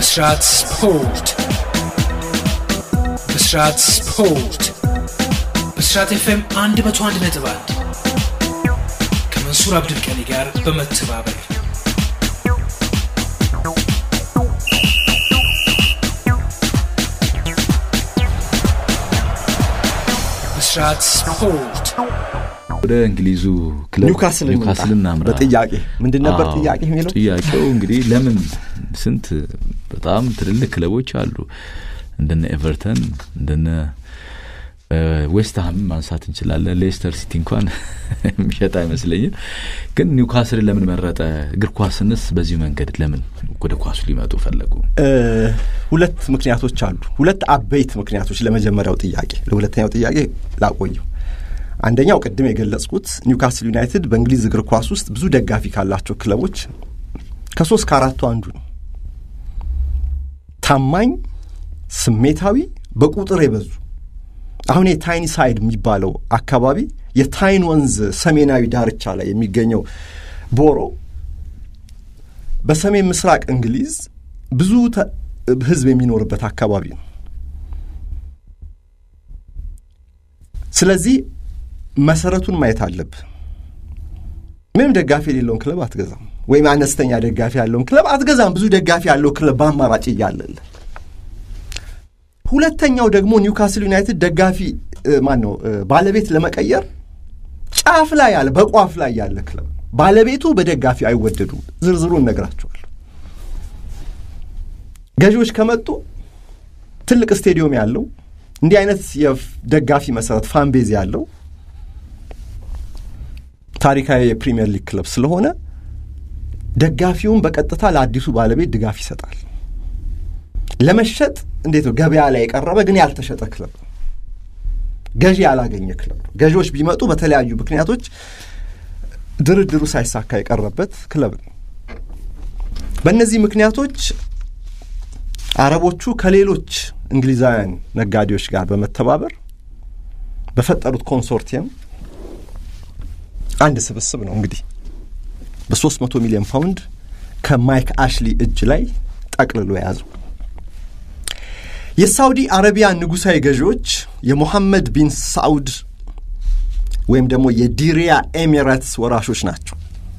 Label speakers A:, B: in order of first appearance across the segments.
A: ብስራት ስፖርት ብስራት ስፖርት ብስራት ኤፍኤም 101 ነጥብ 1 ከመንሱር አብዱልቀኒ ጋር በመተባበር ብስራት ስፖርት
B: ወደ እንግሊዙ ክለብ
C: ኒውካስል
B: ኒውካስል እናምራ።
C: በጥያቄ ምንድን ነበር
B: አዎ፣
C: ጥያቄ የሚለው
B: ጥያቄው እንግዲህ ለምን ስንት በጣም ትልልቅ ክለቦች አሉ እንደነ ኤቨርተን እንደነ ዌስትሃም ማንሳት እንችላለን። ሌስተር ሲቲ እንኳን የሚሸጥ አይመስለኝም። ግን ኒውካስልን ለምን መረጠ? እግር ኳስንስ በዚሁ መንገድ ለምን ወደ ኳሱ ሊመጡ ፈለጉ?
C: እ፣ ሁለት ምክንያቶች አሉ። ሁለት አበይት ምክንያቶች ለመጀመሪያው ጥያቄ። ለሁለተኛው ጥያቄ ላቆየው። አንደኛው ቅድም የገለጽኩት ኒውካስል ዩናይትድ በእንግሊዝ እግር ኳስ ውስጥ ብዙ ደጋፊ ካላቸው ክለቦች ከሶስት ከአራቱ አንዱ ነው። ታማኝ፣ ስሜታዊ፣ በቁጥር የበዙ አሁን የታይኒ ሳይድ የሚባለው አካባቢ የታይን ወንዝ ሰሜናዊ ዳርቻ ላይ የሚገኘው ቦሮ በሰሜን ምስራቅ እንግሊዝ ብዙ ተ- ሕዝብ የሚኖርበት አካባቢ ነው። ስለዚህ መሰረቱን ማየት አለብህ። ምንም ደጋፊ የሌለውን ክለብ አትገዛም፣ ወይም አነስተኛ ደጋፊ ያለውን ክለብ አትገዛም። ብዙ ደጋፊ ያለው ክለብ በአማራጭ እያለልህ ሁለተኛው ደግሞ ኒውካስል ዩናይትድ ደጋፊ ማን ነው ባለቤት ለመቀየር ጫፍ ላይ ያለ በቋፍ ላይ ያለ ክለብ ባለቤቱ በደጋፊ አይወደዱም። ዝርዝሩን እነግራቸዋለሁ። ገዢዎች ከመጡ ትልቅ ስቴዲየም ያለው እንዲህ አይነት የደጋፊ መሰረት ፋንቤዝ ያለው ታሪካዊ የፕሪሚየር ሊግ ክለብ ስለሆነ ደጋፊውን በቀጥታ ለአዲሱ ባለቤት ድጋፍ ይሰጣል። ለመሸጥ እንዴት ነው ገበያ ላይ የቀረበ ግን ያልተሸጠ ክለብ ነው። ገዢ ያላገኘ ክለብ ነው። ገዢዎች ቢመጡ በተለያዩ ምክንያቶች ድርድሩ ሳይሳካ የቀረበት ክለብ ነው። በእነዚህ ምክንያቶች አረቦቹ ከሌሎች እንግሊዛውያን ነጋዴዎች ጋር በመተባበር በፈጠሩት ኮንሶርቲየም አንድ ስብስብ ነው እንግዲህ በሶስት መቶ ሚሊዮን ፓውንድ ከማይክ አሽሊ እጅ ላይ ጠቅልሎ የያዘው። የሳውዲ አረቢያ ንጉሣዊ ገዢዎች የሞሐመድ ቢን ሳዑድ ወይም ደግሞ የዲሪያ ኤሚሬትስ ወራሾች ናቸው።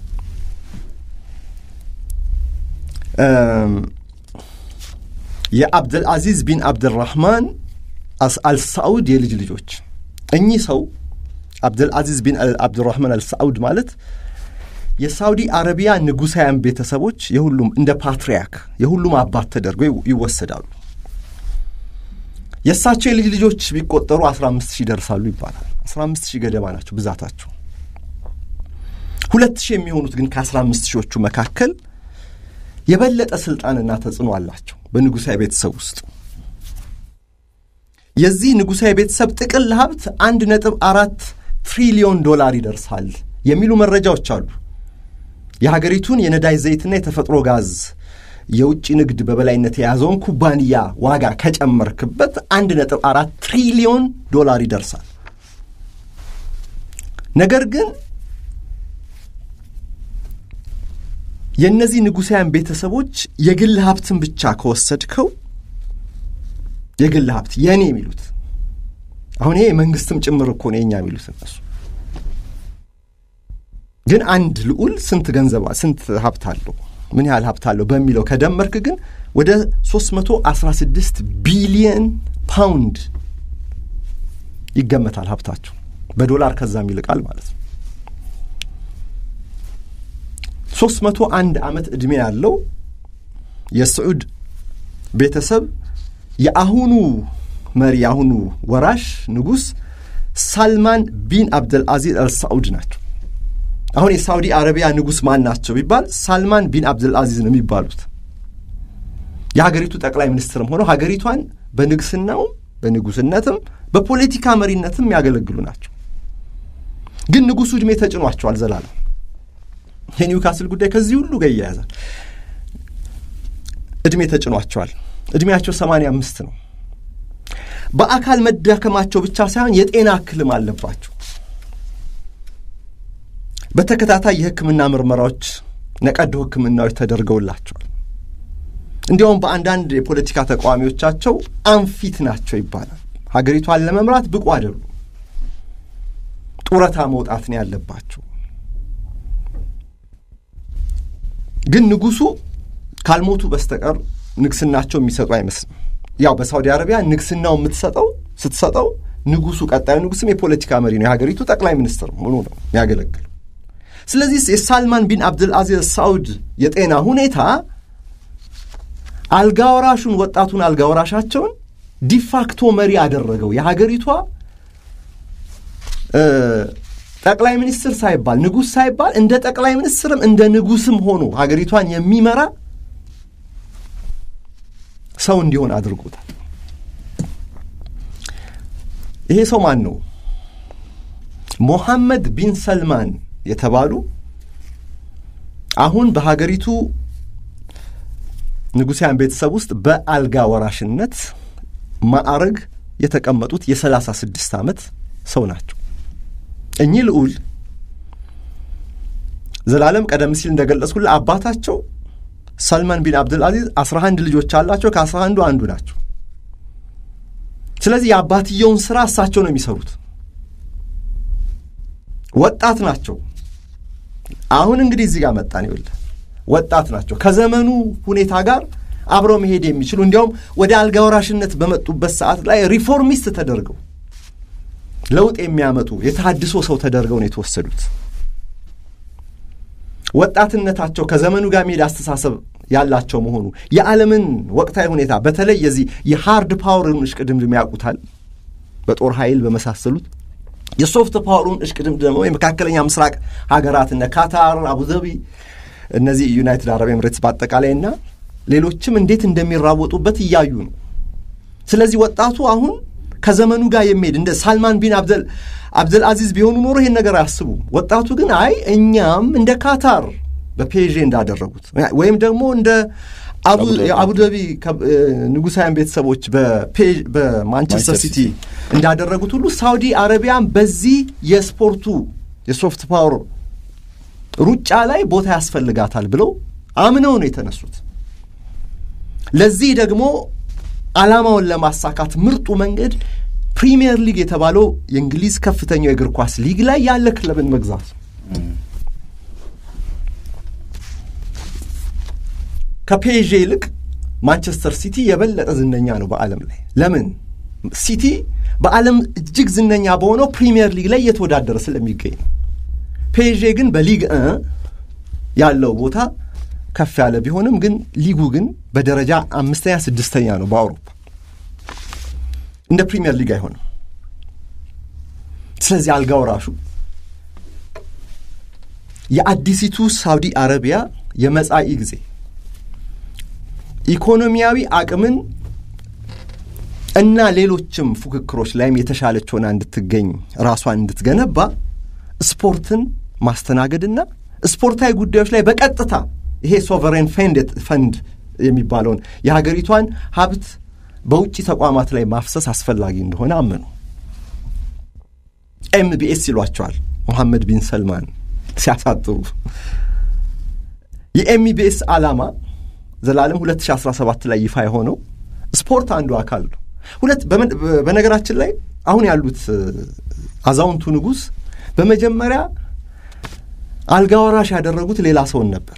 C: የአብደልአዚዝ ቢን አብድራህማን አልሳዑድ የልጅ ልጆች እኚህ ሰው አብደልአዚዝ ቢን አብድራህማን አልሳዑድ ማለት የሳውዲ አረቢያ ንጉሳውያን ቤተሰቦች የሁሉም እንደ ፓትርያርክ የሁሉም አባት ተደርገው ይወሰዳሉ። የእሳቸው የልጅ ልጆች ቢቆጠሩ አስራ አምስት ሺህ ይደርሳሉ ይባላል። አስራ አምስት ሺህ ገደማ ናቸው ብዛታቸው። ሁለት ሺህ የሚሆኑት ግን ከአስራ አምስት ሺዎቹ መካከል የበለጠ ስልጣንና ተጽዕኖ አላቸው በንጉሳዊ ቤተሰብ ውስጥ። የዚህ ንጉሳዊ ቤተሰብ ጥቅል ሀብት አንድ ነጥብ አራት ትሪሊዮን ዶላር ይደርሳል የሚሉ መረጃዎች አሉ። የሀገሪቱን የነዳጅ ዘይትና የተፈጥሮ ጋዝ የውጭ ንግድ በበላይነት የያዘውን ኩባንያ ዋጋ ከጨመርክበት አንድ ነጥብ አራት ትሪሊዮን ዶላር ይደርሳል። ነገር ግን የእነዚህ ንጉሳውያን ቤተሰቦች የግል ሀብትን ብቻ ከወሰድከው የግል ሀብት የእኔ የሚሉት አሁን ይሄ የመንግስትም ጭምር እኮ ነው የኛ የሚሉት እነሱ ግን አንድ ልዑል ስንት ገንዘብ ስንት ሀብት አለው ምን ያህል ሀብት አለው በሚለው ከደመርክ ግን ወደ 316 ቢሊየን ፓውንድ ይገመታል ሀብታቸው በዶላር ከዛም ይልቃል ማለት ነው። 301 ዓመት ዕድሜ ያለው የስዑድ ቤተሰብ የአሁኑ መሪ የአሁኑ ወራሽ ንጉሥ ሳልማን ቢን አብደልአዚዝ አልሳዑድ ናቸው። አሁን የሳውዲ አረቢያ ንጉሥ ማን ናቸው ቢባል ሳልማን ቢን አብዱልአዚዝ ነው የሚባሉት። የሀገሪቱ ጠቅላይ ሚኒስትርም ሆነው ሀገሪቷን በንግስናውም በንጉስነትም በፖለቲካ መሪነትም የሚያገለግሉ ናቸው። ግን ንጉሱ ዕድሜ ተጭኗቸዋል ዘላለም። የኒውካስል ጉዳይ ከዚህ ሁሉ ጋር ይያያዛል። ዕድሜ ተጭኗቸዋል። ዕድሜያቸው ሰማንያ አምስት ነው። በአካል መዳከማቸው ብቻ ሳይሆን የጤና እክልም አለባቸው። በተከታታይ የሕክምና ምርመራዎች ነቀዶ ሕክምናዎች ተደርገውላቸዋል። እንዲያውም በአንዳንድ የፖለቲካ ተቃዋሚዎቻቸው አንፊት ናቸው ይባላል። ሀገሪቷን ለመምራት ብቁ አይደሉም፣ ጡረታ መውጣት ነው ያለባቸው። ግን ንጉሱ ካልሞቱ በስተቀር ንግስናቸው የሚሰጡ አይመስልም። ያው በሳውዲ አረቢያ ንግስናው የምትሰጠው ስትሰጠው ንጉሱ ቀጣዩ ንጉስም የፖለቲካ መሪ ነው፣ የሀገሪቱ ጠቅላይ ሚኒስትር ሆኖ ነው የሚያገለግለው። ስለዚህ የሳልማን ቢን አብድልአዚዝ ሳውድ የጤና ሁኔታ አልጋወራሹን ወጣቱን አልጋወራሻቸውን ዲፋክቶ መሪ አደረገው። የሀገሪቷ ጠቅላይ ሚኒስትር ሳይባል ንጉሥ ሳይባል እንደ ጠቅላይ ሚኒስትርም እንደ ንጉስም ሆኖ ሀገሪቷን የሚመራ ሰው እንዲሆን አድርጎታል። ይሄ ሰው ማን ነው? ሞሐመድ ቢን ሰልማን የተባሉ አሁን በሀገሪቱ ንጉሳውያን ቤተሰብ ውስጥ በአልጋ ወራሽነት ማዕረግ የተቀመጡት የሰላሳ ስድስት ዓመት ሰው ናቸው። እኚህ ልዑል ዘላለም ቀደም ሲል እንደገለጽኩልህ አባታቸው ሰልማን ቢን አብድልአዚዝ አስራ አንድ ልጆች አላቸው። ከአስራ አንዱ አንዱ ናቸው። ስለዚህ የአባትየውን ስራ እሳቸው ነው የሚሰሩት። ወጣት ናቸው። አሁን እንግዲህ እዚህ ጋር መጣን። ይኸውልህ ወጣት ናቸው። ከዘመኑ ሁኔታ ጋር አብረው መሄድ የሚችሉ እንዲያውም ወደ አልጋ ወራሽነት በመጡበት ሰዓት ላይ ሪፎርሚስት ተደርገው ለውጥ የሚያመጡ የተሃድሶ ሰው ተደርገው ነው የተወሰዱት። ወጣትነታቸው ከዘመኑ ጋር መሄድ አስተሳሰብ ያላቸው መሆኑ የዓለምን ወቅታዊ ሁኔታ በተለይ የዚህ የሃርድ ፓወርን እሽቅድምድም ያውቁታል። በጦር ኃይል በመሳሰሉት የሶፍት ፓወሩን እሽቅድምድም ደግሞ የመካከለኛ ምስራቅ ሀገራት እነ ካታር፣ አቡዘቢ፣ እነዚህ ዩናይትድ አረብ ኤምሬትስ በአጠቃላይና ሌሎችም እንዴት እንደሚራወጡበት እያዩ ነው። ስለዚህ ወጣቱ አሁን ከዘመኑ ጋር የሚሄድ እንደ ሳልማን ቢን አብደል አብደል አዚዝ ቢሆኑ ኖሮ ይሄን ነገር አያስቡም። ወጣቱ ግን አይ እኛም እንደ ካታር በፔዤ እንዳደረጉት ወይም ደግሞ እንደ የአቡዳቢ ንጉሳውያን ቤተሰቦች በማንቸስተር ሲቲ እንዳደረጉት ሁሉ ሳውዲ አረቢያን በዚህ የስፖርቱ የሶፍት ፓወር ሩጫ ላይ ቦታ ያስፈልጋታል ብለው አምነው ነው የተነሱት። ለዚህ ደግሞ ዓላማውን ለማሳካት ምርጡ መንገድ ፕሪሚየር ሊግ የተባለው የእንግሊዝ ከፍተኛው የእግር ኳስ ሊግ ላይ ያለ ክለብን መግዛት ከፔዤ ይልቅ ማንቸስተር ሲቲ የበለጠ ዝነኛ ነው በዓለም ላይ። ለምን? ሲቲ በዓለም እጅግ ዝነኛ በሆነው ፕሪሚየር ሊግ ላይ እየተወዳደረ ስለሚገኝ ነው። ፔዤ ግን በሊግ እ ያለው ቦታ ከፍ ያለ ቢሆንም ግን ሊጉ ግን በደረጃ አምስተኛ ስድስተኛ ነው በአውሮፓ እንደ ፕሪሚየር ሊግ አይሆንም። ስለዚህ አልጋ ወራሹ የአዲሲቱ ሳውዲ አረቢያ የመጻኢ ጊዜ ኢኮኖሚያዊ አቅምን እና ሌሎችም ፉክክሮች ላይም የተሻለች ሆና እንድትገኝ ራሷን እንድትገነባ ስፖርትን ማስተናገድና ስፖርታዊ ጉዳዮች ላይ በቀጥታ ይሄ ሶቨሬን ፈንድ የሚባለውን የሀገሪቷን ሀብት በውጭ ተቋማት ላይ ማፍሰስ አስፈላጊ እንደሆነ አመኑ። ኤምቢኤስ ይሏቸዋል ሞሐመድ ቢን ሰልማን ሲያሳጥሩ። የኤምቢኤስ ዓላማ ዘላለም 2017 ላይ ይፋ የሆነው ስፖርት አንዱ አካል ነው። ሁለት በነገራችን ላይ አሁን ያሉት አዛውንቱ ንጉሥ በመጀመሪያ አልጋ ወራሽ ያደረጉት ሌላ ሰውን ነበር።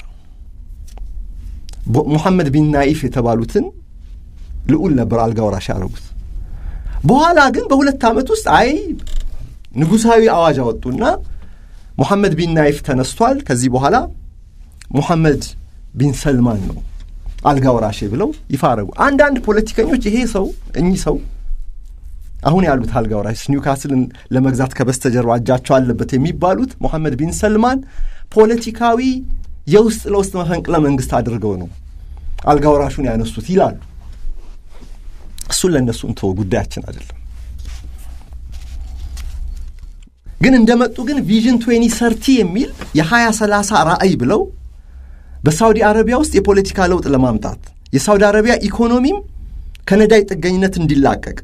C: ሙሐመድ ቢን ናኢፍ የተባሉትን ልዑል ነበር አልጋ ወራሽ ያደረጉት። በኋላ ግን በሁለት ዓመት ውስጥ አይ ንጉሣዊ አዋጅ አወጡና ሙሐመድ ቢን ናይፍ ተነስቷል፣ ከዚህ በኋላ ሙሐመድ ቢን ሰልማን ነው አልጋ ወራሼ ብለው ይፋ አረጉ። አንዳንድ ፖለቲከኞች ይሄ ሰው እኚህ ሰው አሁን ያሉት አልጋ ወራሽ ኒውካስልን ለመግዛት ከበስተጀርባ እጃቸው አለበት የሚባሉት ሙሐመድ ቢን ሰልማን ፖለቲካዊ የውስጥ ለውስጥ መፈንቅለ መንግስት አድርገው ነው አልጋ ወራሹን ያነሱት ይላሉ። እሱን ለእነሱ እንተወ፣ ጉዳያችን አይደለም። ግን እንደመጡ ግን ቪዥን ትዌኒ ሰርቲ የሚል የሀያ ሰላሳ ራዕይ ብለው በሳውዲ አረቢያ ውስጥ የፖለቲካ ለውጥ ለማምጣት የሳውዲ አረቢያ ኢኮኖሚም ከነዳጅ ጥገኝነት እንዲላቀቅ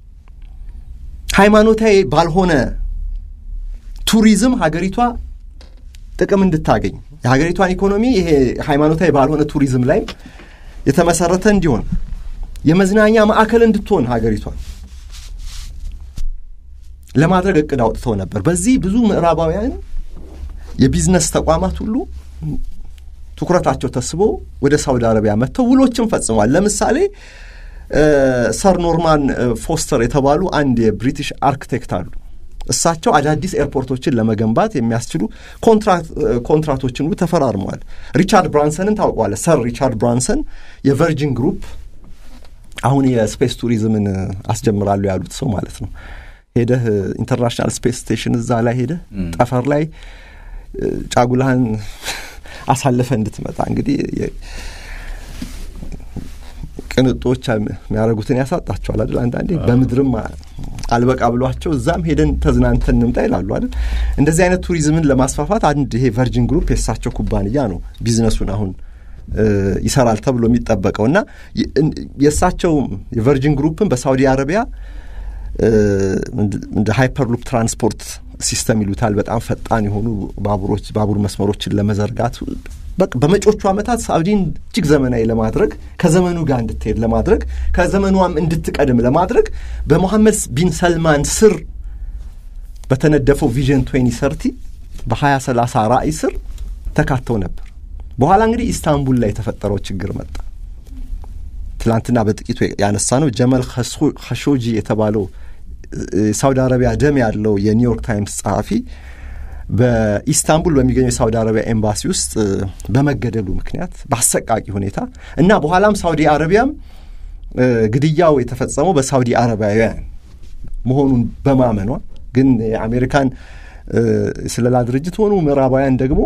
C: ሃይማኖታዊ ባልሆነ ቱሪዝም ሀገሪቷ ጥቅም እንድታገኝ የሀገሪቷን ኢኮኖሚ ይሄ ሃይማኖታዊ ባልሆነ ቱሪዝም ላይም የተመሰረተ እንዲሆን የመዝናኛ ማዕከል እንድትሆን ሀገሪቷን ለማድረግ እቅድ አውጥተው ነበር። በዚህ ብዙ ምዕራባውያን የቢዝነስ ተቋማት ሁሉ ትኩረታቸው ተስቦ ወደ ሳውዲ አረቢያ መጥተው ውሎችን ፈጽሟል። ለምሳሌ ሰር ኖርማን ፎስተር የተባሉ አንድ የብሪቲሽ አርክቴክት አሉ። እሳቸው አዳዲስ ኤርፖርቶችን ለመገንባት የሚያስችሉ ኮንትራቶችን ሁሉ ተፈራርመዋል። ሪቻርድ ብራንሰንን ታውቀዋለህ? ሰር ሪቻርድ ብራንሰን የቨርጂን ግሩፕ አሁን የስፔስ ቱሪዝምን አስጀምራሉ ያሉት ሰው ማለት ነው። ሄደህ ኢንተርናሽናል ስፔስ ስቴሽን እዛ ላይ ሄደህ ጠፈር ላይ ጫጉላህን አሳልፈ እንድትመጣ እንግዲህ ቅንጦች የሚያደርጉትን ያሳጣቸዋል አይደል? አንዳንዴ በምድርም አልበቃ ብሏቸው እዛም ሄደን ተዝናንተን እንምጣ ይላሉ አይደል? እንደዚህ አይነት ቱሪዝምን ለማስፋፋት አንድ ይሄ ቨርጂን ግሩፕ የእሳቸው ኩባንያ ነው ቢዝነሱን አሁን ይሰራል ተብሎ የሚጠበቀው እና የእሳቸው የቨርጂን ግሩፕን በሳውዲ አረቢያ እንደ ሃይፐርሉፕ ትራንስፖርት ሲስተም ይሉታል። በጣም ፈጣን የሆኑ ባቡሮች ባቡር መስመሮችን ለመዘርጋት በመጪዎቹ ዓመታት ሳውዲን እጅግ ዘመናዊ ለማድረግ ከዘመኑ ጋር እንድትሄድ ለማድረግ ከዘመኗም እንድትቀድም ለማድረግ በሞሐመድ ቢን ሰልማን ስር በተነደፈው ቪዥን ትዌንቲ ሰርቲ በሀያ ሰላሳ ራዕይ ስር ተካተው ነበር። በኋላ እንግዲህ ኢስታንቡል ላይ የተፈጠረው ችግር መጣ። ትላንትና በጥቂቱ ያነሳ ነው ጀመል ኸሾጂ የተባለው ሳውዲ አረቢያ ደም ያለው የኒውዮርክ ታይምስ ጸሐፊ በኢስታንቡል በሚገኘው የሳውዲ አረቢያ ኤምባሲ ውስጥ በመገደሉ ምክንያት በአሰቃቂ ሁኔታ እና በኋላም ሳውዲ አረቢያም ግድያው የተፈጸመው በሳውዲ አረቢያውያን መሆኑን በማመኗ ግን የአሜሪካን ስለላ ድርጅት ሆኑ ምዕራባውያን ደግሞ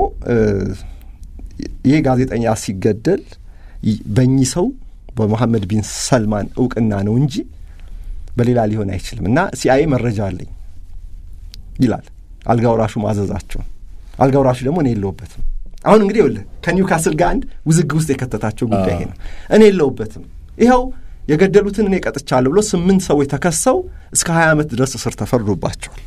C: ይህ ጋዜጠኛ ሲገደል በእኚህ ሰው በመሐመድ ቢን ሰልማን እውቅና ነው እንጂ በሌላ ሊሆን አይችልም እና ሲአይኤ መረጃ አለኝ ይላል። አልጋ ወራሹ ማዘዛቸውን አልጋ ወራሹ ደግሞ እኔ የለውበትም። አሁን እንግዲህ ይኸውልህ ከኒውካስል ጋር አንድ ውዝግብ ውስጥ የከተታቸው ጉዳይ ይሄ ነው። እኔ የለውበትም፣ ይኸው የገደሉትን እኔ ቀጥቻለሁ ብሎ ስምንት ሰዎች ተከሰው እስከ ሀያ ዓመት ድረስ እስር ተፈርዶባቸዋል።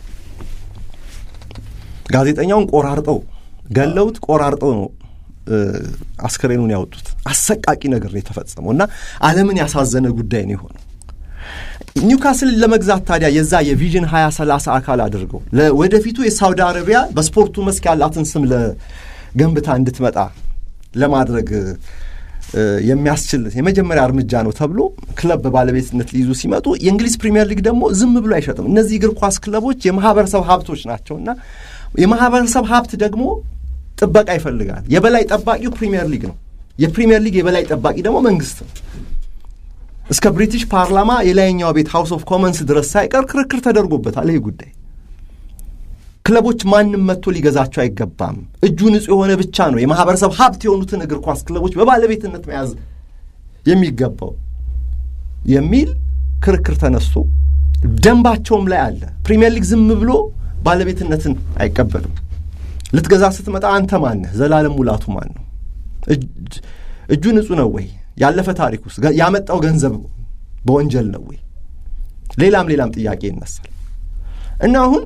C: ጋዜጠኛውን ቆራርጠው ገለውት ቆራርጠው ነው አስክሬኑን ያወጡት። አሰቃቂ ነገር ነው የተፈጸመው እና ዓለምን ያሳዘነ ጉዳይ ነው የሆነው። ኒውካስልን ለመግዛት ታዲያ የዛ የቪዥን ሀያ ሰላሳ አካል አድርገው ወደፊቱ የሳውዲ አረቢያ በስፖርቱ መስክ ያላትን ስም ለገንብታ እንድትመጣ ለማድረግ የሚያስችል የመጀመሪያ እርምጃ ነው ተብሎ ክለብ በባለቤትነት ሊይዙ ሲመጡ የእንግሊዝ ፕሪምየር ሊግ ደግሞ ዝም ብሎ አይሸጥም። እነዚህ እግር ኳስ ክለቦች የማህበረሰብ ሀብቶች ናቸውና የማህበረሰብ ሀብት ደግሞ ጥበቃ ይፈልጋል። የበላይ ጠባቂው ፕሪምየር ሊግ ነው። የፕሪምየር ሊግ የበላይ ጠባቂ ደግሞ መንግስት ነው። እስከ ብሪቲሽ ፓርላማ የላይኛው ቤት ሃውስ ኦፍ ኮመንስ ድረስ ሳይቀር ክርክር ተደርጎበታል። ይህ ጉዳይ ክለቦች ማንም መጥቶ ሊገዛቸው አይገባም፣ እጁ ንጹሕ የሆነ ብቻ ነው የማህበረሰብ ሀብት የሆኑትን እግር ኳስ ክለቦች በባለቤትነት መያዝ የሚገባው የሚል ክርክር ተነስቶ ደንባቸውም ላይ አለ። ፕሪምየር ሊግ ዝም ብሎ ባለቤትነትን አይቀበልም። ልትገዛ ስትመጣ አንተ ማነህ? ዘላለም ሙላቱ ማን ነው? እጁ ንጹሕ ነው ወይ? ያለፈ ታሪክ ውስጥ ያመጣው ገንዘብ በወንጀል ነው ወይ? ሌላም ሌላም ጥያቄ ይነሳል እና አሁን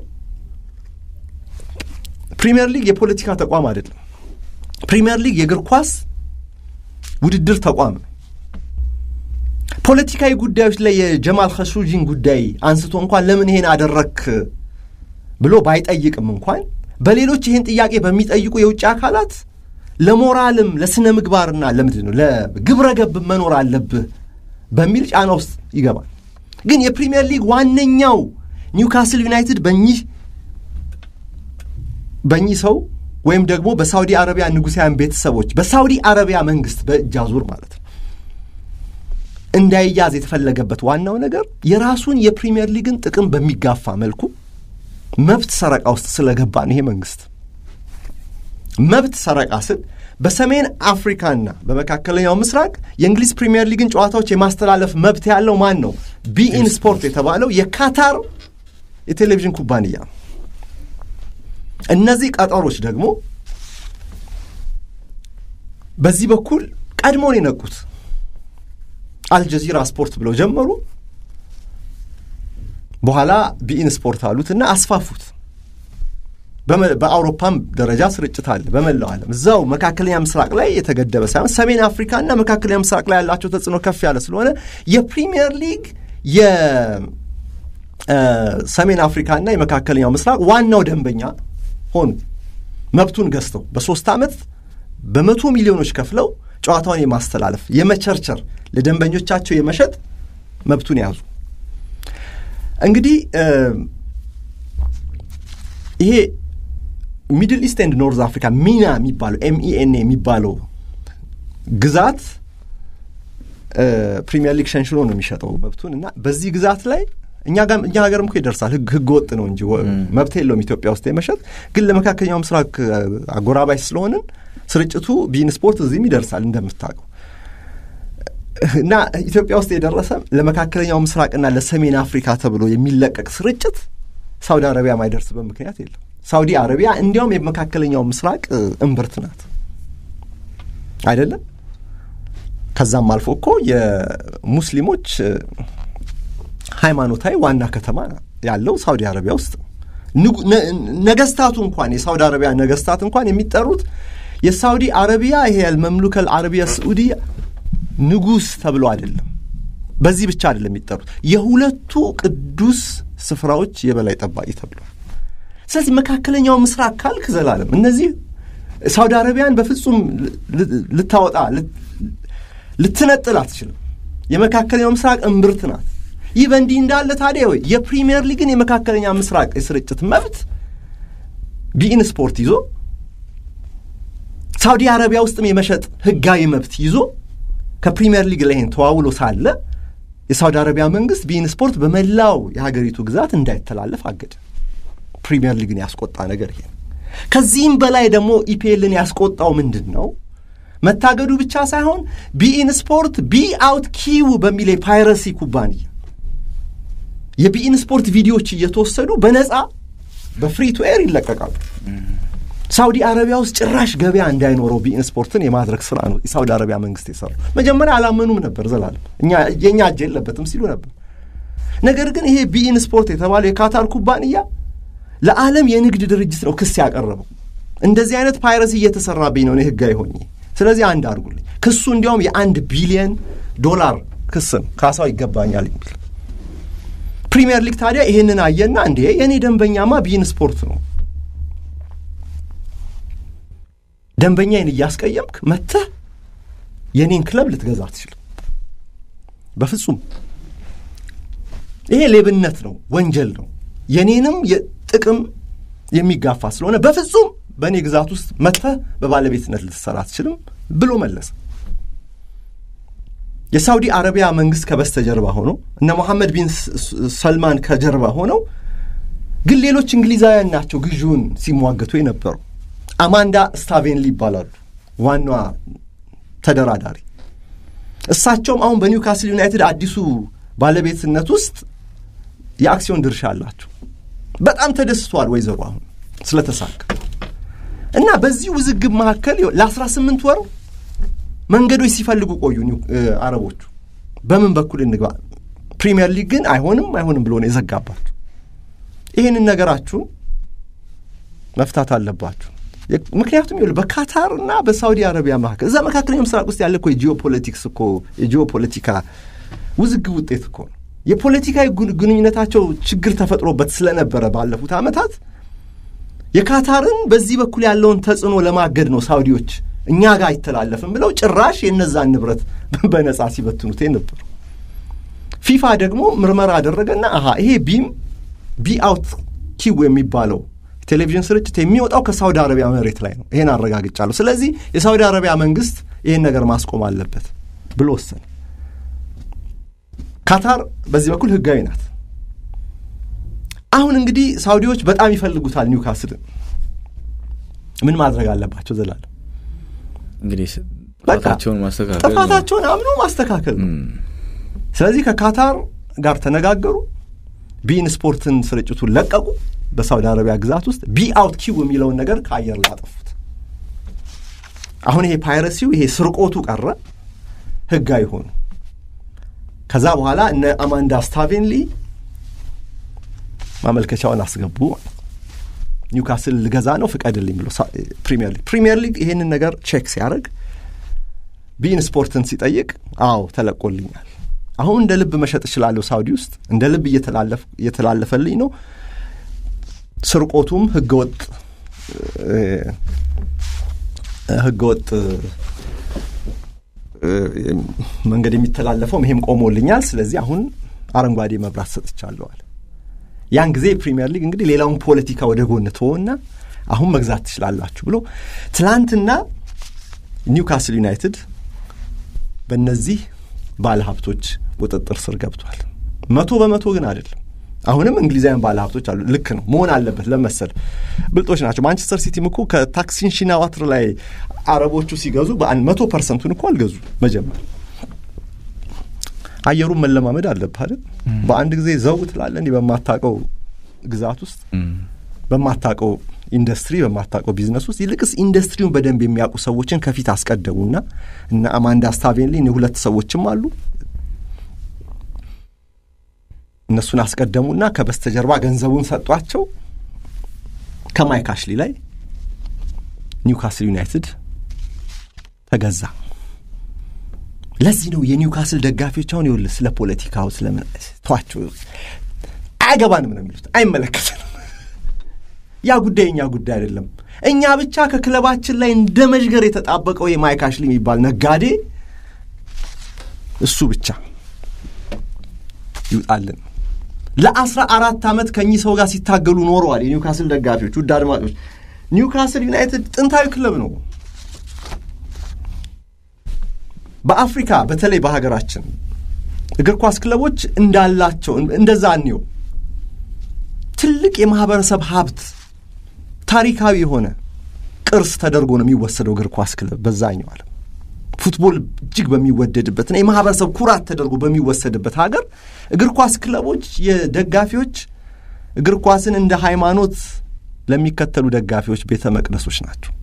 C: ፕሪምየር ሊግ የፖለቲካ ተቋም አይደለም። ፕሪምየር ሊግ የእግር ኳስ ውድድር ተቋም ነው። ፖለቲካዊ ጉዳዮች ላይ የጀማል ኸሾጂን ጉዳይ አንስቶ እንኳን ለምን ይሄን አደረክ ብሎ ባይጠይቅም እንኳን በሌሎች ይህን ጥያቄ በሚጠይቁ የውጭ አካላት ለሞራልም ለስነ ምግባርና ለምንድን ነው ለግብረ ገብ መኖር አለብህ በሚል ጫና ውስጥ ይገባል። ግን የፕሪምየር ሊግ ዋነኛው ኒውካስል ዩናይትድ በኚህ በኚህ ሰው ወይም ደግሞ በሳውዲ አረቢያ ንጉሳውያን ቤተሰቦች በሳውዲ አረቢያ መንግስት በእጅ አዙር ማለት ነው እንዳይያዝ የተፈለገበት ዋናው ነገር የራሱን የፕሪምየር ሊግን ጥቅም በሚጋፋ መልኩ መብት ሰረቃ ውስጥ ስለገባ ነው። ይሄ መንግስት መብት ሰረቃ ስል በሰሜን አፍሪካና በመካከለኛው ምስራቅ የእንግሊዝ ፕሪምየር ሊግን ጨዋታዎች የማስተላለፍ መብት ያለው ማን ነው? ቢኢን ስፖርት የተባለው የካታር የቴሌቪዥን ኩባንያ ነው። እነዚህ ቀጠሮች ደግሞ በዚህ በኩል ቀድሞን የነቁት አልጀዚራ ስፖርት ብለው ጀመሩ። በኋላ ቢኢን ስፖርት አሉትና አስፋፉት። በአውሮፓም ደረጃ ስርጭት አለ። በመላው ዓለም እዛው መካከለኛ ምስራቅ ላይ የተገደበ ሳይሆን ሰሜን አፍሪካና መካከለኛ ምስራቅ ላይ ያላቸው ተጽዕኖ ከፍ ያለ ስለሆነ የፕሪሚየር ሊግ የሰሜን አፍሪካና የመካከለኛው ምስራቅ ዋናው ደንበኛ ሆኑ። መብቱን ገዝተው በሶስት ዓመት በመቶ ሚሊዮኖች ከፍለው ጨዋታውን የማስተላለፍ የመቸርቸር፣ ለደንበኞቻቸው የመሸጥ መብቱን ያዙ። እንግዲህ ይሄ ሚድል ኢስት ኤንድ ኖርዝ አፍሪካ ሚና የሚባለው ኤምኢኤንኤ የሚባለው ግዛት ፕሪሚየር ሊግ ሸንሽሎ ነው የሚሸጠው መብቱን እና በዚህ ግዛት ላይ እኛ ሀገርም እኮ ይደርሳል። ህገ ወጥ ነው እንጂ መብት የለውም ኢትዮጵያ ውስጥ የመሸጥ ግን ለመካከለኛው ምስራቅ አጎራባች ስለሆንን ስርጭቱ ቢን ስፖርት እዚህም ይደርሳል እንደምታውቀው እና ኢትዮጵያ ውስጥ የደረሰ ለመካከለኛው ምስራቅና ለሰሜን አፍሪካ ተብሎ የሚለቀቅ ስርጭት ሳውዲ አረቢያ ማይደርስበት ምክንያት የለም። ሳውዲ አረቢያ እንዲያውም የመካከለኛው ምስራቅ እምብርት ናት አይደለም። ከዛም አልፎ እኮ የሙስሊሞች ሃይማኖታዊ ዋና ከተማ ያለው ሳውዲ አረቢያ ውስጥ ነገስታቱ እንኳን የሳውዲ አረቢያ ነገስታት እንኳን የሚጠሩት የሳውዲ አረቢያ ይሄ አልመምሉከል አረቢያ ስዑዲ ንጉስ ተብሎ አይደለም። በዚህ ብቻ አይደለም የሚጠሩት የሁለቱ ቅዱስ ስፍራዎች የበላይ ጠባቂ ተብሎ። ስለዚህ መካከለኛው ምስራቅ ካልክ ዘላለም እነዚህ ሳውዲ አረቢያን በፍጹም ልታወጣ ልትነጥል አትችልም። የመካከለኛው ምስራቅ እምብርት ናት። ይህ በእንዲህ እንዳለ ታዲያ ወይ የፕሪሚየር ሊግን የመካከለኛ ምስራቅ የስርጭት መብት ቢኢን ስፖርት ይዞ ሳውዲ አረቢያ ውስጥም የመሸጥ ህጋዊ መብት ይዞ ከፕሪሚየር ሊግ ላይ ተዋውሎ ሳለ የሳውዲ አረቢያ መንግስት ቢኢን ስፖርት በመላው የሀገሪቱ ግዛት እንዳይተላለፍ አገደ። ፕሪሚየር ሊግን ያስቆጣ ነገር ይሄ። ከዚህም በላይ ደግሞ ኢፒኤልን ያስቆጣው ምንድን ነው? መታገዱ ብቻ ሳይሆን ቢኢን ስፖርት ቢ አውት ኪው በሚል የፓይረሲ ኩባንያ የቢኢን ስፖርት ቪዲዮዎች እየተወሰዱ በነፃ በፍሪ ቱ ኤር ይለቀቃሉ። ሳውዲ አረቢያ ውስጥ ጭራሽ ገበያ እንዳይኖረው ቢኢን ስፖርትን የማድረግ ስራ ነው የሳውዲ አረቢያ መንግስት የሰራው። መጀመሪያ አላመኑም ነበር ዘላለም የእኛ እጅ የለበትም ሲሉ ነበር። ነገር ግን ይሄ ቢኢን ስፖርት የተባለው የካታር ኩባንያ ለዓለም የንግድ ድርጅት ነው ክስ ያቀረበው። እንደዚህ አይነት ፓይረሲ እየተሰራብኝ ነው እኔ ህጋዊ ሆኜ ስለዚህ አንድ አድርጉልኝ። ክሱ እንዲያውም የአንድ ቢሊየን ዶላር ክስ ነው፣ ካሳው ይገባኛል የሚል ፕሪሚየር ሊግ ታዲያ ይህንን አየና እንዴ የእኔ ደንበኛማ ቢኢን ስፖርት ነው፣ ደንበኛዬን እያስቀየምክ መጥተህ የእኔን ክለብ ልትገዛ አትችልም። በፍጹም ይሄ ሌብነት ነው፣ ወንጀል ነው፣ የኔንም ጥቅም የሚጋፋ ስለሆነ በፍጹም በእኔ ግዛት ውስጥ መጥተህ በባለቤትነት ልትሰራ አትችልም ብሎ መለሰ። የሳውዲ አረቢያ መንግስት ከበስተጀርባ ሆኖ እነ ሞሐመድ ቢን ሰልማን ከጀርባ ሆነው ግን ሌሎች እንግሊዛውያን ናቸው ግዢውን ሲሟገቱ የነበሩ። አማንዳ ስታቬንሊ ይባላሉ ዋናዋ ተደራዳሪ። እሳቸውም አሁን በኒውካስል ዩናይትድ አዲሱ ባለቤትነት ውስጥ የአክሲዮን ድርሻ አላቸው። በጣም ተደስተዋል ወይዘሮ አሁን ስለተሳካ እና በዚህ ውዝግብ መካከል ለአስራ ስምንት ወር መንገዶች ሲፈልጉ ቆዩ አረቦቹ። በምን በኩል እንግባ? ፕሪሚየር ሊግ ግን አይሆንም አይሆንም ብሎ ነው የዘጋባችሁ። ይህንን ነገራችሁን መፍታት አለባችሁ። ምክንያቱም ይኸውልህ በካታር እና በሳውዲ አረቢያ መካከል እዛ መካከለኛው ምስራቅ ውስጥ ያለ እኮ የጂኦፖለቲክስ እኮ የጂኦፖለቲካ ውዝግብ ውጤት እኮ ነው። የፖለቲካዊ ግንኙነታቸው ችግር ተፈጥሮበት ስለነበረ ባለፉት ዓመታት የካታርን በዚህ በኩል ያለውን ተጽዕኖ ለማገድ ነው ሳውዲዎች እኛ ጋር አይተላለፍም ብለው ጭራሽ የነዛን ንብረት በነጻ ሲበትኑት ነበሩ። ፊፋ ደግሞ ምርመራ አደረገና አሀ ይሄ ቢም ቢ አውት ኪው የሚባለው ቴሌቪዥን ስርጭት የሚወጣው ከሳውዲ አረቢያ መሬት ላይ ነው፣ ይሄን አረጋግጫለሁ። ስለዚህ የሳውዲ አረቢያ መንግስት ይህን ነገር ማስቆም አለበት ብሎ ወሰነ። ካታር በዚህ በኩል ህጋዊ ናት። አሁን እንግዲህ ሳውዲዎች በጣም ይፈልጉታል ኒውካስልን። ምን ማድረግ አለባቸው? ዘላለም
B: እንግዲህ ጥፋታቸውን ማስተካከል
C: ጥፋታቸውን አምኖ ማስተካከል ነው። ስለዚህ ከካታር ጋር ተነጋገሩ። ቢኢን ስፖርትን ስርጭቱን ለቀቁ። በሳውዲ አረቢያ ግዛት ውስጥ ቢ አውት ኪው የሚለውን ነገር ከአየር ላይ አጠፉት። አሁን ይሄ ፓይረሲው ይሄ ስርቆቱ ቀረ፣ ህጋዊ ሆኑ። ከዛ በኋላ እነ አማንዳ ስታቬንሊ ማመልከቻውን አስገቡ ማለት ኒውካስል ልገዛ ነው ፍቀድልኝ ብሎ ፕሪሚየር ሊግ ፕሪሚየር ሊግ ይሄንን ነገር ቼክ ሲያደርግ ቢን ስፖርትን ሲጠይቅ አዎ ተለቆልኛል፣ አሁን እንደ ልብ መሸጥ እችላለሁ፣ ሳውዲ ውስጥ እንደ ልብ እየተላለፈልኝ ነው፣ ስርቆቱም ህገወጥ ህገወጥ መንገድ የሚተላለፈውም ይሄም ቆሞልኛል፣ ስለዚህ አሁን አረንጓዴ መብራት ሰጥቻለዋል። ያን ጊዜ ፕሪሚየር ሊግ እንግዲህ ሌላውን ፖለቲካ ወደ ጎን ተወና አሁን መግዛት ትችላላችሁ ብሎ ትላንትና ኒውካስል ዩናይትድ በእነዚህ ባለ ሀብቶች ቁጥጥር ስር ገብቷል። መቶ በመቶ ግን አይደለም። አሁንም እንግሊዛውያን ባለ ሀብቶች አሉ። ልክ ነው መሆን አለበት ለመሰል ብልጦች ናቸው። ማንቸስተር ሲቲም እኮ ከታክሲን ሺናዋትር ላይ አረቦቹ ሲገዙ በአንድ መቶ ፐርሰንቱን እኮ አልገዙ መጀመር አየሩን መለማመድ አለብህ አይደል? በአንድ ጊዜ ዘው ትላለህ እንዲህ በማታውቀው ግዛት ውስጥ በማታውቀው ኢንዱስትሪ በማታውቀው ቢዝነስ ውስጥ ይልቅስ ኢንዱስትሪውን በደንብ የሚያውቁ ሰዎችን ከፊት አስቀደሙና እና አማንዳ ስታቬንሊ ሁለት ሰዎችም አሉ እነሱን አስቀደሙና ከበስተጀርባ ገንዘቡን ሰጧቸው። ከማይክ አሽሊ ላይ ኒውካስል ዩናይትድ ተገዛ። ለዚህ ነው የኒውካስል ደጋፊዎች አሁን ይኸውልህ ስለ ፖለቲካው ስለምን ተዋቸው አያገባንም ነው የሚሉት፣ አይመለከትንም። ያ ጉዳይ እኛ ጉዳይ አይደለም። እኛ ብቻ ከክለባችን ላይ እንደ መዥገር የተጣበቀው የማይክ አሽሊ የሚባል ነጋዴ እሱ ብቻ ይውጣልን። ለአስራ አራት ዓመት ከእኚህ ሰው ጋር ሲታገሉ ኖረዋል። የኒውካስል ደጋፊዎች ውድ አድማጮች፣ ኒውካስል ዩናይትድ ጥንታዊ ክለብ ነው። በአፍሪካ በተለይ በሀገራችን እግር ኳስ ክለቦች እንዳላቸው እንደዛ እኒው ትልቅ የማህበረሰብ ሀብት ታሪካዊ የሆነ ቅርስ ተደርጎ ነው የሚወሰደው እግር ኳስ ክለብ በዛኛው ዓለም ፉትቦል እጅግ በሚወደድበትና የማህበረሰብ ኩራት ተደርጎ በሚወሰድበት ሀገር እግር ኳስ ክለቦች የደጋፊዎች እግር ኳስን እንደ ሃይማኖት ለሚከተሉ ደጋፊዎች ቤተ መቅደሶች ናቸው።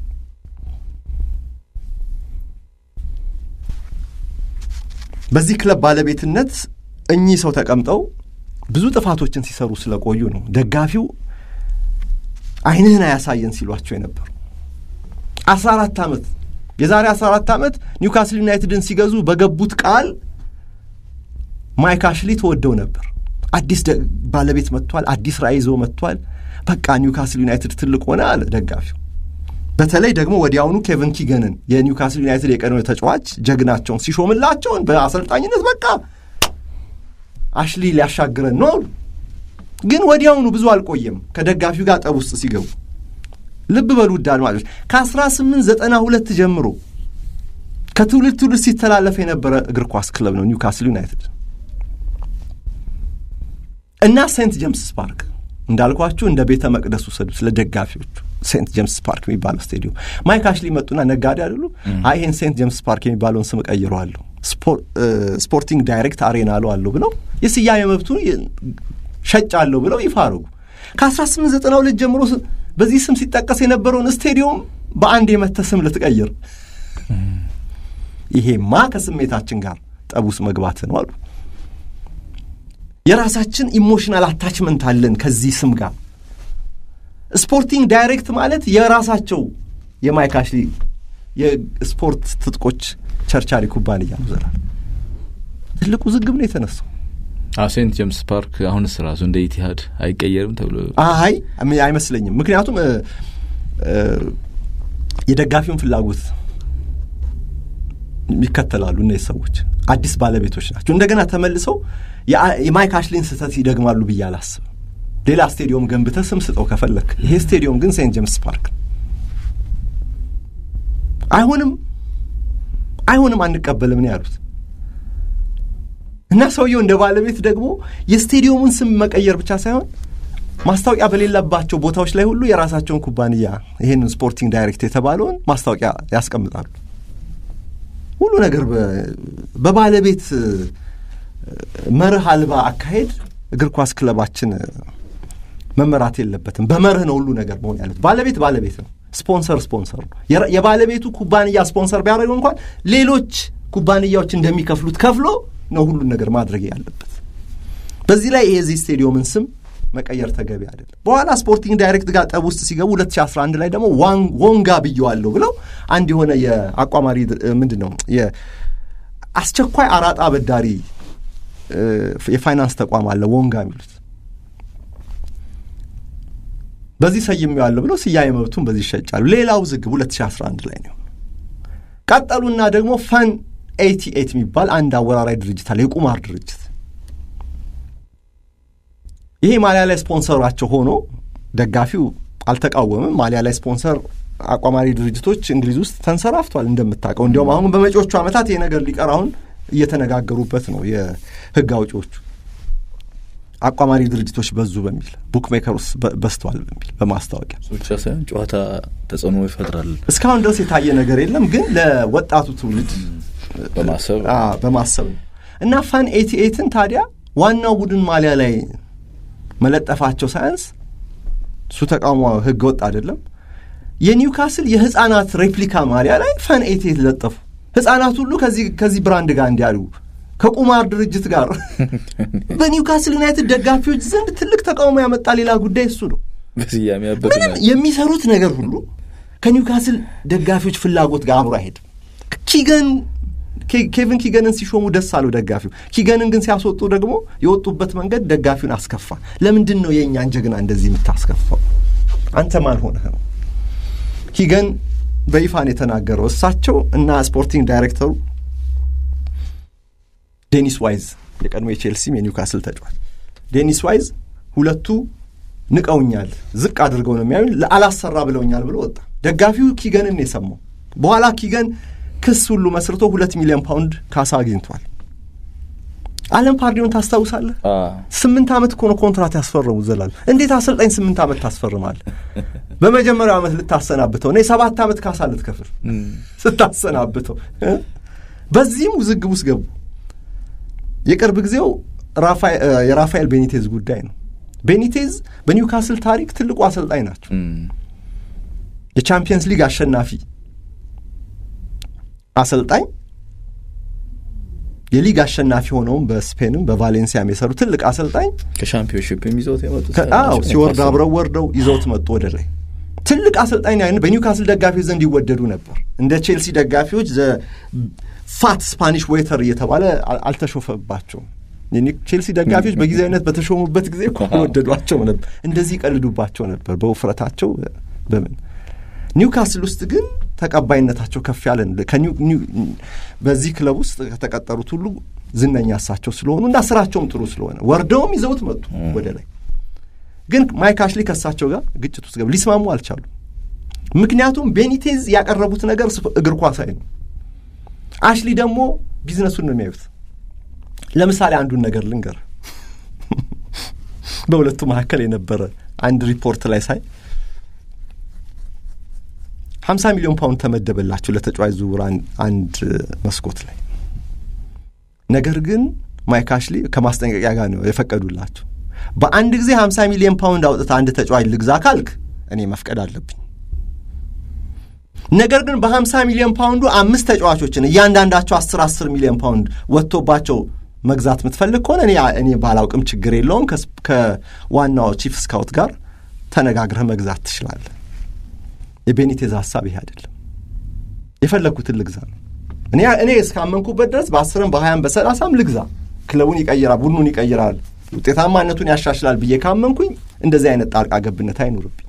C: በዚህ ክለብ ባለቤትነት እኚህ ሰው ተቀምጠው ብዙ ጥፋቶችን ሲሰሩ ስለቆዩ ነው ደጋፊው ዓይንህን አያሳየን ሲሏቸው የነበሩ አስራ አራት ዓመት የዛሬ 14 ዓመት ኒውካስል ዩናይትድን ሲገዙ በገቡት ቃል ማይክ አሽሊ ተወደው ነበር። አዲስ ባለቤት መጥቷል፣ አዲስ ራዕይ ይዞ መጥቷል። በቃ ኒውካስል ዩናይትድ ትልቅ ሆነ አለ ደጋፊው። በተለይ ደግሞ ወዲያውኑ ኬቨን ኪገንን የኒውካስል ዩናይትድ የቀድሞ ተጫዋች ጀግናቸውን ሲሾምላቸውን በአሰልጣኝነት በቃ አሽሊ ሊያሻግረን ነው። ግን ወዲያውኑ ብዙ አልቆየም ከደጋፊው ጋር ጠብ ውስጥ ሲገቡ ልብ በሉ ውድ አድማጮች ከ1892 ጀምሮ ከትውልድ ትውልድ ሲተላለፍ የነበረ እግር ኳስ ክለብ ነው ኒውካስል ዩናይትድ እና ሴንት ጄምስ ፓርክ እንዳልኳችሁ እንደ ቤተ መቅደስ ውሰዱ ስለ ደጋፊዎቹ ሴንት ጄምስ ፓርክ የሚባለው ስቴዲዮም ማይክ አሽሊ መጡና ነጋዴ አይደሉ አይ ይህን ሴንት ጄምስ ፓርክ የሚባለውን ስም ቀይረዋለሁ ስፖርቲንግ ዳይሬክት አሬና አለዋለሁ ብለው የስያሜ መብቱን ሸጫለሁ ብለው ይፋ አረጉ ከ1892 ጀምሮ በዚህ ስም ሲጠቀስ የነበረውን ስቴዲዮም በአንድ የመተ ስም ልትቀይር፣ ይሄማ ከስሜታችን ጋር ጠቡስ መግባት ነው አሉ። የራሳችን ኢሞሽናል አታችመንት አለን ከዚህ ስም ጋር። ስፖርቲንግ ዳይሬክት ማለት የራሳቸው የማይክ አሽሊ የስፖርት ትጥቆች ቸርቻሪ ኩባንያ ነው። ዘላል ትልቁ ዝግብ ነው የተነሳው።
B: ሴንት ጄምስ ፓርክ አሁንስ ራሱ እንደ ኢቲሃድ አይቀየርም ተብሎ
C: አይ አይመስለኝም። ምክንያቱም የደጋፊውን ፍላጎት ይከተላሉ እነዚህ ሰዎች አዲስ ባለቤቶች ናቸው። እንደገና ተመልሰው የማይክ አሽሊን ስህተት ይደግማሉ ብዬ አላስብም። ሌላ ስቴዲዮም ገንብተህ ስም ስጠው ከፈለክ። ይሄ ስቴዲዮም ግን ሴንት ጄምስ ፓርክ አይሆንም፣ አይሆንም፣ አንቀበልም ነው ያሉት። እና ሰውየው እንደ ባለቤት ደግሞ የስቴዲየሙን ስም መቀየር ብቻ ሳይሆን ማስታወቂያ በሌለባቸው ቦታዎች ላይ ሁሉ የራሳቸውን ኩባንያ ይህንን ስፖርቲንግ ዳይሬክት የተባለውን ማስታወቂያ ያስቀምጣሉ። ሁሉ ነገር በባለቤት መርህ አልባ አካሄድ እግር ኳስ ክለባችን መመራት የለበትም። በመርህ ነው ሁሉ ነገር መሆን ያለት። ባለቤት ባለቤት ነው፣ ስፖንሰር ስፖንሰር ነው። የባለቤቱ ኩባንያ ስፖንሰር ቢያደርገው እንኳን ሌሎች ኩባንያዎች እንደሚከፍሉት ከፍሎ ነው ሁሉን ነገር ማድረግ ያለበት። በዚህ ላይ የዚህ ስቴዲየምን ስም መቀየር ተገቢ አይደለም። በኋላ ስፖርቲንግ ዳይሬክት ጋር ጠብ ውስጥ ሲገቡ 2011 ላይ ደግሞ ወንጋ ብየዋለሁ ብለው አንድ የሆነ የአቋማሪ ምንድን ነው የአስቸኳይ አራጣ አበዳሪ የፋይናንስ ተቋም አለ ወንጋ የሚሉት በዚህ ሰይሜዋለሁ ብለው ስያሜ መብቱን በዚህ ይሸጫሉ። ሌላው ዝግብ 2011 ላይ ነው። ቀጠሉና ደግሞ ፈን ኤቲ ኤት የሚባል አንድ አወራራይ ድርጅት አለ፣ የቁማር ድርጅት። ይሄ ማሊያ ላይ ስፖንሰራቸው ሆኖ ደጋፊው አልተቃወምም። ማሊያ ላይ ስፖንሰር አቋማሪ ድርጅቶች እንግሊዝ ውስጥ ተንሰራፍቷል እንደምታውቀው። እንዲያውም አሁን በመጪዎቹ ዓመታት ይሄ ነገር ሊቀር አሁን እየተነጋገሩበት ነው የህግ አውጪዎቹ። አቋማሪ ድርጅቶች በዙ በሚል ቡክ ሜከርስ በዝተዋል በሚል በማስታወቂያ
B: ብቻ ሳይሆን ጨዋታ ተጽዕኖ ይፈጥራል።
C: እስካሁን ድረስ የታየ ነገር የለም፣ ግን ለወጣቱ ትውልድ
B: በማሰብ
C: በማሰብ ነው እና ፋን ኤቲ ኤትን ታዲያ ዋናው ቡድን ማሊያ ላይ መለጠፋቸው ሳያንስ እሱ ተቃውሞ ህገ ወጥ አይደለም። የኒውካስል የህፃናት ሬፕሊካ ማሊያ ላይ ፋን ኤቲ ኤት ለጠፉ። ህፃናት ሁሉ ከዚህ ብራንድ ጋር እንዲያሉ ከቁማር ድርጅት ጋር በኒውካስል ዩናይትድ ደጋፊዎች ዘንድ ትልቅ ተቃውሞ ያመጣ ሌላ ጉዳይ እሱ ነው።
B: በስያሜ
C: ምንም የሚሰሩት ነገር ሁሉ ከኒውካስል ደጋፊዎች ፍላጎት ጋር አብሮ አይሄድም። ኪገን ኬቪን ኪገንን ሲሾሙ ደስ አለው ደጋፊው። ኪገንን ግን ሲያስወጡ ደግሞ የወጡበት መንገድ ደጋፊውን አስከፋ። ለምንድን ነው የእኛን ጀግና እንደዚህ የምታስከፋው? አንተ ማን ሆነህ ነው? ኪገን በይፋን የተናገረው እሳቸው እና ስፖርቲንግ ዳይሬክተሩ ዴኒስ ዋይዝ የቀድሞ የቼልሲም የኒውካስል ተጫዋች ዴኒስ ዋይዝ ሁለቱ ንቀውኛል፣ ዝቅ አድርገው ነው የሚያዩን፣ አላሰራ ብለውኛል ብሎ ወጣ። ደጋፊው ኪገንን የሰማው በኋላ ኪገን ክስ ሁሉ መስርቶ ሁለት ሚሊዮን ፓውንድ ካሳ አግኝቷል። አለም ፓርዲውን ታስታውሳለህ? ስምንት ዓመት እኮ ነው ኮንትራት ያስፈረሙ ዘላል። እንዴት አሰልጣኝ ስምንት ዓመት ታስፈርማለህ? በመጀመሪያው ዓመት ልታሰናብተው ነው የሰባት ዓመት ካሳ ልትከፍል ስታሰናብተው። በዚህም ውዝግብ ውስጥ ገቡ። የቅርብ ጊዜው የራፋኤል ቤኒቴዝ ጉዳይ ነው። ቤኒቴዝ በኒውካስል ታሪክ ትልቁ አሰልጣኝ ናቸው። የቻምፒየንስ ሊግ አሸናፊ አሰልጣኝ የሊግ አሸናፊ ሆነውም በስፔንም በቫሌንሲያም የሰሩ ትልቅ አሰልጣኝ
B: ከሻምፒዮንሽፕ ይዘውት የመጡት
C: ሲወርድ አብረው ወርደው ይዘውት መጡ ወደ ላይ። ትልቅ አሰልጣኝ በኒውካስል ደጋፊዎች ዘንድ ይወደዱ ነበር። እንደ ቼልሲ ደጋፊዎች ፋት ስፓኒሽ ዌተር እየተባለ አልተሾፈባቸውም። ቼልሲ ደጋፊዎች በጊዜያዊነት በተሾሙበት ጊዜ እኮ ወደዷቸው ነበር። እንደዚህ ይቀልዱባቸው ነበር በውፍረታቸው በምን ኒውካስል ውስጥ ግን ተቀባይነታቸው ከፍ ያለ በዚህ ክለብ ውስጥ ከተቀጠሩት ሁሉ ዝነኛ እሳቸው ስለሆኑ እና ስራቸውም ጥሩ ስለሆነ ወርደውም ይዘውት መጡ ወደ ላይ። ግን ማይክ አሽሊ ከእሳቸው ጋር ግጭት ውስጥ ገብ ሊስማሙ አልቻሉ። ምክንያቱም ቤኒቴዝ ያቀረቡት ነገር እግር ኳሳዊ ነው። አሽሊ ደግሞ ቢዝነሱን ነው የሚያዩት። ለምሳሌ አንዱን ነገር ልንገር። በሁለቱ መካከል የነበረ አንድ ሪፖርት ላይ ሳይ ሀምሳ ሚሊዮን ፓውንድ ተመደበላቸው ለተጫዋች ዝውውር አንድ መስኮት ላይ። ነገር ግን ማይክ አሽሊ ከማስጠንቀቂያ ጋር ነው የፈቀዱላቸው። በአንድ ጊዜ ሀምሳ ሚሊዮን ፓውንድ አውጥታ አንድ ተጫዋች ልግዛ ካልክ እኔ መፍቀድ አለብኝ። ነገር ግን በሀምሳ ሚሊዮን ፓውንዱ አምስት ተጫዋቾችን እያንዳንዳቸው አስር አስር ሚሊዮን ፓውንድ ወጥቶባቸው መግዛት የምትፈልግ ከሆነ እኔ እኔ ባላውቅም ችግር የለውም ከዋናው ቺፍ ስካውት ጋር ተነጋግረህ መግዛት ትችላለህ። የቤኒቴዝ ሀሳብ ይሄ አይደለም። የፈለግኩትን ልግዛ ነው። እኔ እኔ እስካመንኩበት ድረስ በአስርም በሀያም በሰላሳም ልግዛ፣ ክለቡን ይቀይራል፣ ቡድኑን ይቀይራል፣ ውጤታማነቱን ያሻሽላል ብዬ ካመንኩኝ እንደዚህ አይነት ጣልቃ ገብነት አይኑርብኝ።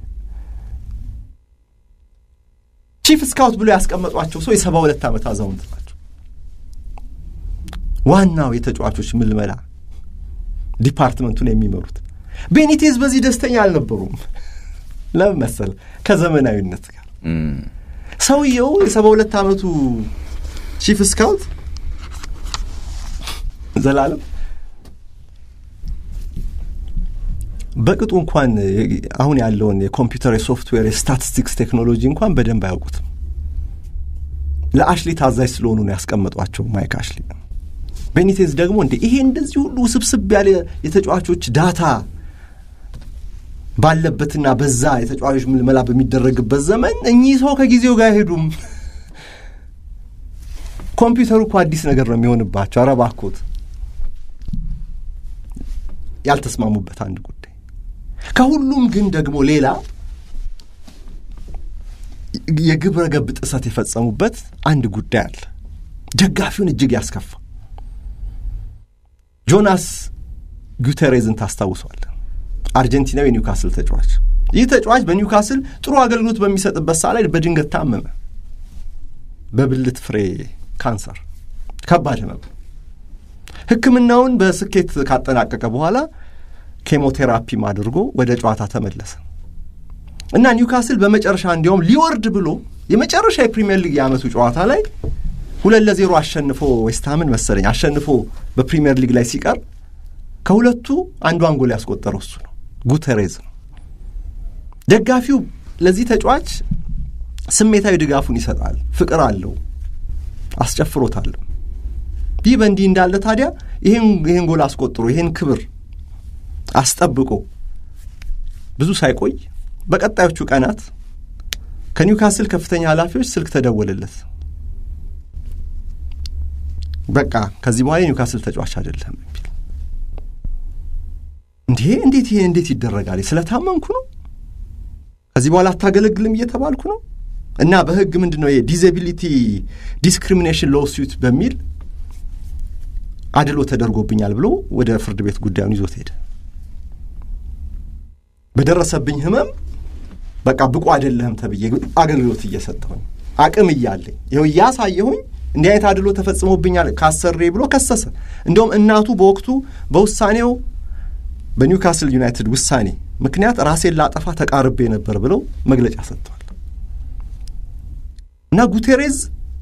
C: ቺፍ ስካውት ብሎ ያስቀመጧቸው ሰው የሰባ ሁለት ዓመት አዛውንት ናቸው። ዋናው የተጫዋቾች ምልመላ ዲፓርትመንቱን የሚመሩት ቤኒቴዝ በዚህ ደስተኛ አልነበሩም። ለምን መሰል? ከዘመናዊነት ጋር ሰውየው የሰባ ሁለት ዓመቱ ቺፍ ስካውት ዘላለም በቅጡ እንኳን አሁን ያለውን የኮምፒውተር የሶፍትዌር የስታቲስቲክስ ቴክኖሎጂ እንኳን በደንብ አያውቁትም። ለአሽሊ ታዛዥ ስለሆኑ ነው ያስቀመጧቸው ማይክ አሽሊ። ቤኒቴዝ ደግሞ እንደ ይሄ እንደዚህ ሁሉ ውስብስብ ያለ የተጫዋቾች ዳታ ባለበትና በዛ የተጫዋቾች ምልመላ በሚደረግበት ዘመን እኚህ ሰው ከጊዜው ጋር አይሄዱም። ኮምፒውተሩ እኮ አዲስ ነገር ነው የሚሆንባቸው። ኧረ እባክዎት። ያልተስማሙበት አንድ ጉዳይ ከሁሉም ግን ደግሞ ሌላ የግብረ ገብ ጥሰት የፈጸሙበት አንድ ጉዳይ አለ። ደጋፊውን እጅግ ያስከፋ። ጆናስ ጉተሬዝን ታስታውሷል። አርጀንቲናዊ የኒውካስል ተጫዋች። ይህ ተጫዋች በኒውካስል ጥሩ አገልግሎት በሚሰጥበት ሰዓት ላይ በድንገት ታመመ። በብልት ፍሬ ካንሰር፣ ከባድ ህመም። ሕክምናውን በስኬት ካጠናቀቀ በኋላ ኬሞቴራፒም አድርጎ ወደ ጨዋታ ተመለሰ እና ኒውካስል በመጨረሻ እንዲያውም ሊወርድ ብሎ የመጨረሻ የፕሪምየር ሊግ የዓመቱ ጨዋታ ላይ ሁለት ለዜሮ አሸንፎ ዌስትሃምን መሰለኝ አሸንፎ በፕሪምየር ሊግ ላይ ሲቀር ከሁለቱ አንዷን ጎል ያስቆጠረው እሱ ነው፣ ጉተሬዝ ነው። ደጋፊው ለዚህ ተጫዋች ስሜታዊ ድጋፉን ይሰጣል፣ ፍቅር አለው፣ አስጨፍሮታል። ይህ በእንዲህ እንዳለ ታዲያ ይህን ጎል አስቆጥሮ ይህን ክብር አስጠብቆ ብዙ ሳይቆይ በቀጣዮቹ ቀናት ከኒውካስል ከፍተኛ ኃላፊዎች ስልክ ተደወለለት። በቃ ከዚህ በኋላ የኒውካስል ተጫዋች አይደለም የሚል እንዴ! እንዴት ይሄ እንዴት ይደረጋል? ስለታመምኩ ነው ከዚህ በኋላ አታገለግልም እየተባልኩ ነው እና በሕግ ምንድን ነው የዲዛቢሊቲ ዲስክሪሚኔሽን ሎሱት በሚል አድሎ ተደርጎብኛል ብሎ ወደ ፍርድ ቤት ጉዳዩን ይዞት ሄደ። በደረሰብኝ ህመም በቃ ብቁ አይደለህም ተብዬ አገልግሎት እየሰጠሁኝ አቅም እያለኝ ይኸው እያሳየሁኝ እንዲህ አይነት አድሎ ተፈጽሞብኛል ካሰሬ ብሎ ከሰሰ። እንዲሁም እናቱ በወቅቱ በውሳኔው በኒውካስል ዩናይትድ ውሳኔ ምክንያት ራሴን ላጠፋ ተቃርቤ ነበር ብለው መግለጫ ሰጥተዋል። እና ጉቴሬዝ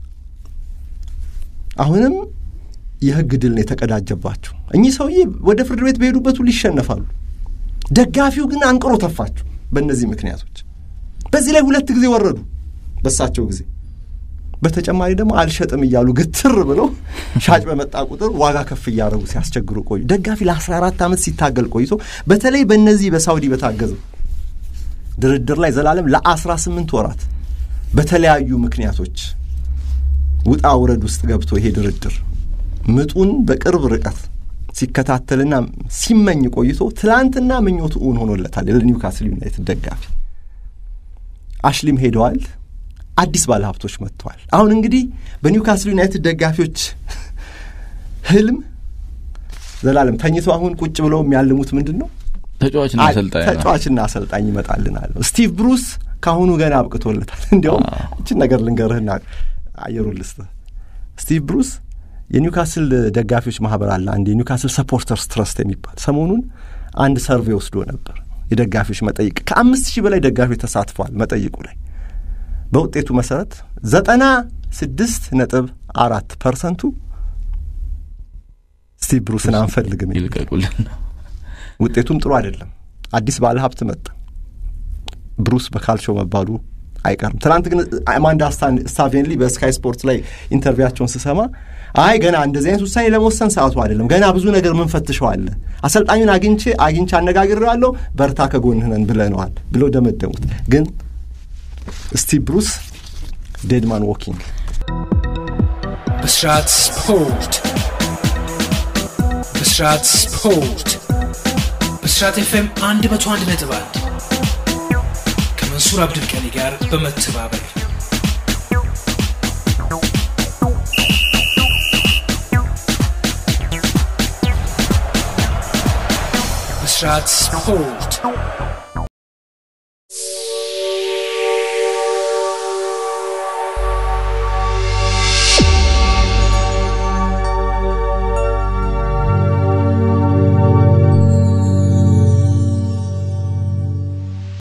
C: አሁንም የህግ ድል ነው የተቀዳጀባቸው። እኚህ ሰውዬ ወደ ፍርድ ቤት በሄዱበት ሁሉ ይሸነፋሉ። ደጋፊው ግን አንቅሮ ተፋቸው በእነዚህ ምክንያቶች። በዚህ ላይ ሁለት ጊዜ ወረዱ በሳቸው ጊዜ። በተጨማሪ ደግሞ አልሸጥም እያሉ ግትር ብለው ሻጭ በመጣ ቁጥር ዋጋ ከፍ እያደረጉ ሲያስቸግሩ ቆዩ። ደጋፊ ለ14 ዓመት ሲታገል ቆይቶ በተለይ በእነዚህ በሳውዲ በታገዘው ድርድር ላይ ዘላለም ለ18 ወራት በተለያዩ ምክንያቶች ውጣ ውረድ ውስጥ ገብቶ ይሄ ድርድር ምጡን በቅርብ ርቀት ሲከታተልና ሲመኝ ቆይቶ ትላንትና ምኞቱ እውን ሆኖለታል። ለኒውካስል ዩናይትድ ደጋፊ አሽሊም ሄደዋል። አዲስ ባለሀብቶች መጥተዋል። አሁን እንግዲህ በኒውካስል ዩናይትድ ደጋፊዎች ህልም ዘላለም ተኝተው አሁን ቁጭ ብለው የሚያልሙት ምንድን ነው?
B: ተጫዋችና አሰልጣኝ ነው።
C: ተጫዋችና አሰልጣኝ ይመጣልናል ነው። ስቲቭ ብሩስ ከአሁኑ ገና አብቅቶለታል። እንዲያውም እችን ነገር ልንገርህና አየሩን ልስጥህ። ስቲቭ ብሩስ የኒውካስል ደጋፊዎች ማህበር አለ፣ አንድ የኒውካስል ሰፖርተርስ ትረስት የሚባል ሰሞኑን አንድ ሰርቬይ ወስዶ ነበር። የደጋፊዎች መጠይቅ ከአምስት ሺህ በላይ ደጋፊዎች ተሳትፈዋል መጠይቁ ላይ በውጤቱ መሰረት ዘጠና ስድስት ነጥብ አራት ፐርሰንቱ ስቲቭ ብሩስን አንፈልግም።
B: ይልቀቁልን።
C: ውጤቱም ጥሩ አይደለም። አዲስ ባለ ሀብት መጣ። ብሩስ በካልቾ መባሉ አይቀርም። ትናንት ግን አማንዳ ስታቬንሊ በስካይ ስፖርት ላይ ኢንተርቪያቸውን ስሰማ አይ ገና እንደዚህ አይነት ውሳኔ ለመወሰን ሰዓቱ አይደለም፣ ገና ብዙ ነገር ምን ፈትሸዋለ፣ አሰልጣኙን አግኝቼ አግኝቼ አነጋግሬዋለሁ፣ በርታ ከጎንህ ነን ብለነዋል ብለው ደመደሙት። ግን ስቲቭ ብሩስ ዴድማን ዎኪንግ
A: ብስራት ስፖርት ብስራት ስፖርት ብስራት ኤፍኤም አንድ መቶ አንድ ነጥብ አንድ ከመንሱር አብድልቀኒ ጋር በመተባበር ብስራት ስፖርት